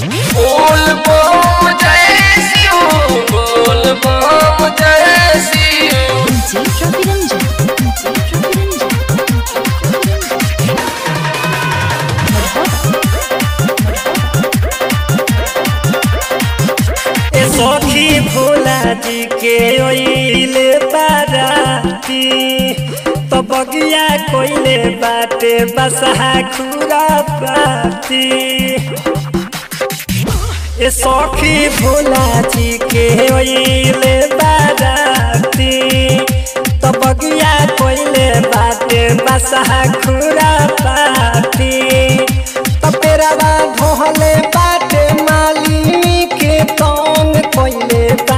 बोल बम जय शिव बोल बम जय Shiv DJ Ravi Ranjan. DJ Ravi Ranjan. ए सखी भोला जी के ओइले बाराती तो बगिया कोइले बाटे बसहा खुरा पाती ए सखी भोला जी के ओइले बाराती तो बगिया कोइले बाटे बसहा खुरा पाती तो पेरावा ढोहले बाटे माली के तंग कोइले बा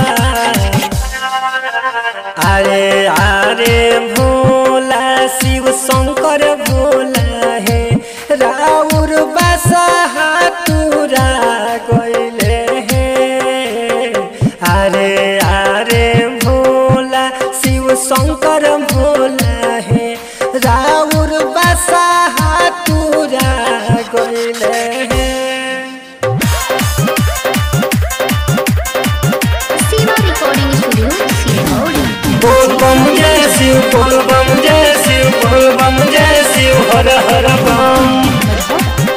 अरे अरे भोला शिव शंकर भोला है राउर बसहा तुरा गइले है अरे अरे भोला शिव शंकर भोला है राउर बसहा तुरा गइले है Siva Recording Studio, Sirmauli. बोल बम जय शिव बोल बम जय शिव बोल बम जय शिव हर हर बम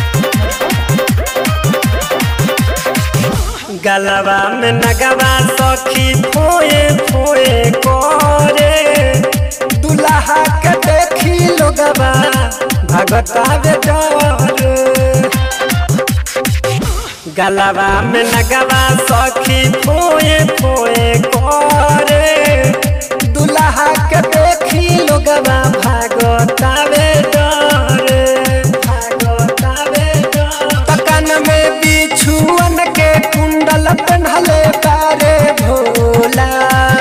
गलबा में नगवा सखी फोए फोए करे दुल्हा के देखी लोगवा भगता बे डर गलबा में नगवा सखी फोए फोए करे दुल्हा के देखी लोगवा भागतावे डर भागतावे डर तकन में बिछुअन के कुंडल पहनले तारे भोला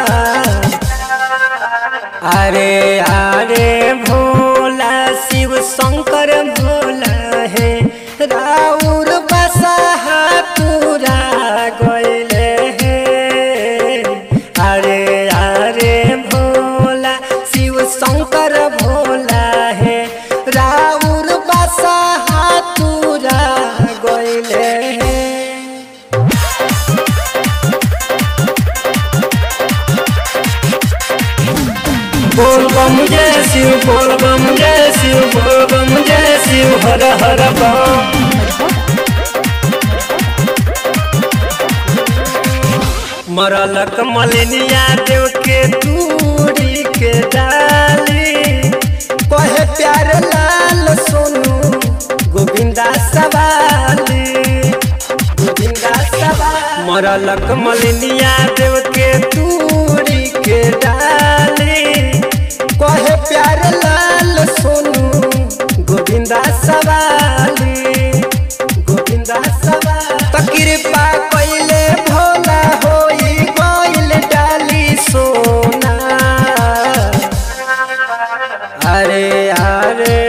अरे अरे भोला शिव शंकर भोला है राउर बसहा पूरा गइले है अरे अरे भोला शिव शंकर भोला है राउर बसहा पूरा गइले है बोल बम जय शिव बोल बम जय शिव बोल बम जय शिव हर हर बम मरलक मलिनिया देव के दूरी के डाली कहे प्यार लाल सोनू गोविंदा सवाली गोविंदा सवाली मरलक मलिनिया देव के दूरी के डाली कहे प्यार लाल सोनू गोविंदा सवाली गोविंदा सवाली तो कृपा कइले भोला होई गइल डाली सोना अरे अरे